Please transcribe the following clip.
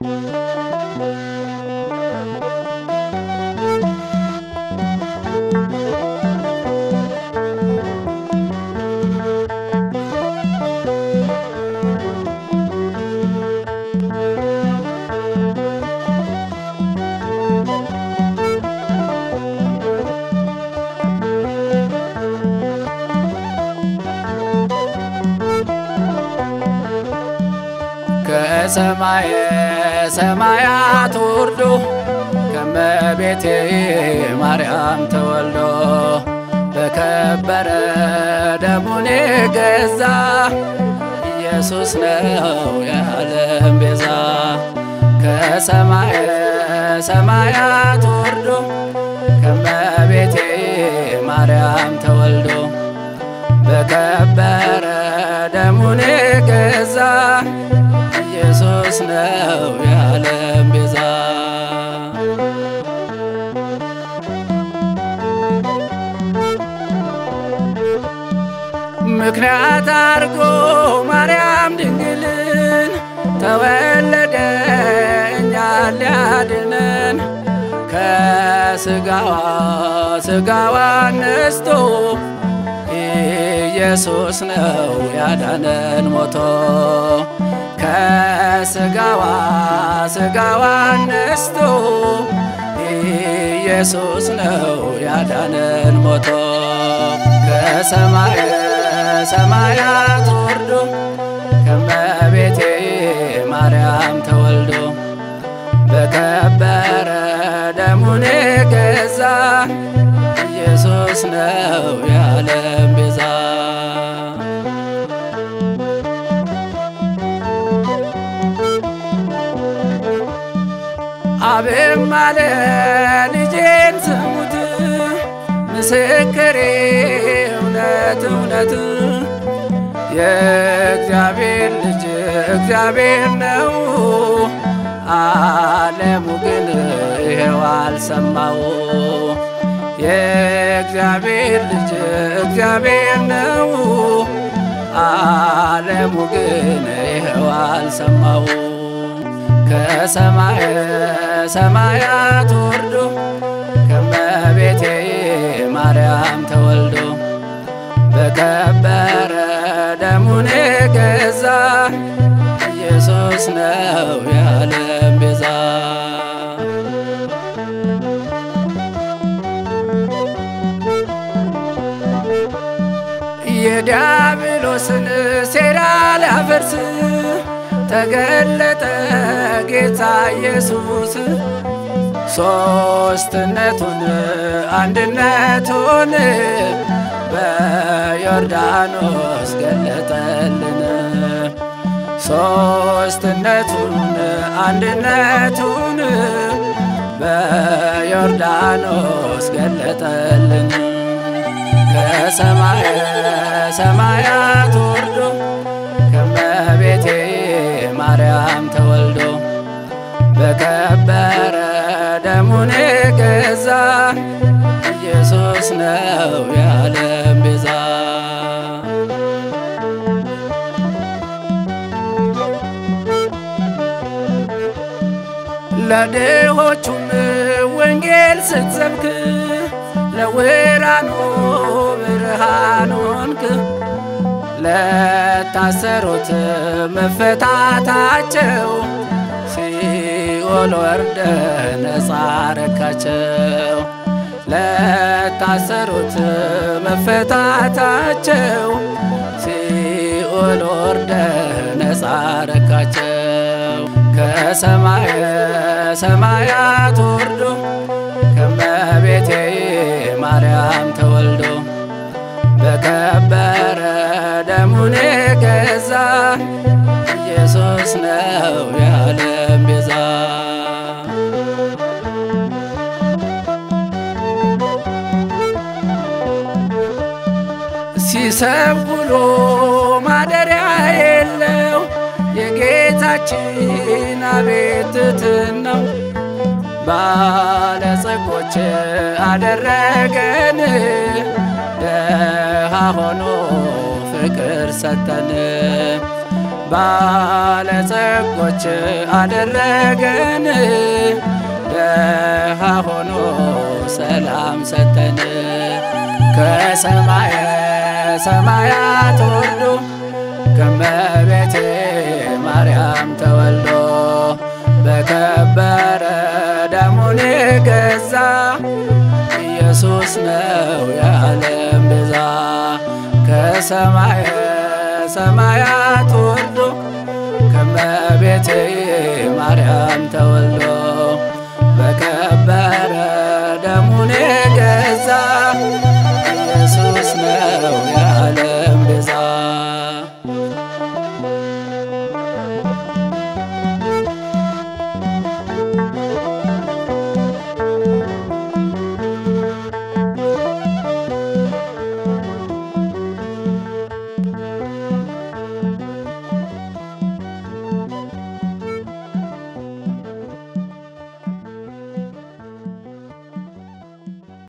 ከሰማየ ሰማያት ወርዶ ከመቤቴ ማርያም ተወልዶ በከበረ ደሙን ገዛ ኢየሱስ ነው የዓለም ቤዛ። ከሰማየ ሰማያት ወርዶ ከመቤቴ ማርያም ተወልዶ በከበረ ደሙን ገዛ ኢየሱስ ነው የዓለም ቤዛ። ምክንያት አድርጎ ማርያም ድንግልን ተወለደ እኛን ሊያድነን ከስጋዋ ስጋዋ ነስቶ ኢየሱስ ነው ያዳነን ሞቶ ከስጋዋ ስጋዋ ነስቶ ኢየሱስ ነው ያዳነን ሞቶ ከሰማየ ሰማያት ወርዶ ከመቤቴ ማርያም ተወልዶ በከበረ ደሙን ገዛ ኢየሱስ ነው የዓለም ቤዛ። አብም አለ ልጄን ስሙት ምስክሬ እውነት እውነት የእግዚአብሔር ልጅ እግዚአብሔር ነው። ዓለሙ ግን ይሄው አልሰማው። የእግዚአብሔር ልጅ እግዚአብሔር ነው። ዓለሙ ግን ይሄው አልሰማው። ከሰማየ ሰማያት ወርዶ ከመቤቴ ማርያም ተወልዶ በከበረ ደሙን ገዛ ኢየሱስ ነው የዓለም ቤዛ። የዲያብሎስን ሴራ ሊያፈርስ ተገለጠ ጌታ ኢየሱስ ሦስትነቱን አንድነቱን በዮርዳኖስ ገለጠልን። ሦስትነቱን አንድነቱን በዮርዳኖስ ገለጠልን። ከሰማየ ሰማያት ወርዶ ከመቤቴ ማርያም ተወልዶ በከበረ ደሙን ገዛ ኢየሱስ ነው የዓለም ቤዛ። ለድሆቹም ወንጌል ስትሰብክ ለውራኑ ብርሃን ሆንክ። ለታሰሩት መፈታታቸው ሲኦል ወርደ ነፃ ረካቸው። ለታሰሩት መፈታታቸው ሲኦል ወርደ ነፃ ረካቸው። ከሰማየ ሰማያት ወርዶ ከመቤቴ ማርያም ተወልዶ በከበረ ደሙን ገዛ ኢየሱስ ነው የዓለም ቤዛ። ሲሰብክ ውሎ ማደሪያ የለው የጌታችን አቤት ትሕትናው ባለጸጎች አደረገን ደሃ ሆኖ ፍቅር ሰጠን ባለጸጎች አደረገን ደሃ ሆኖ ሰላም ሰጠን ከሰማየ ሰማያት ወርዶ ከመቤቴ ማርያም ተወልዶ በከበረ ደሙን የገዛ ኢየሱስ ነው የዓለም ቤዛ ከሰማየ ሰማያት ወርዶ ከመቤቴ ማርያም ተወልዶ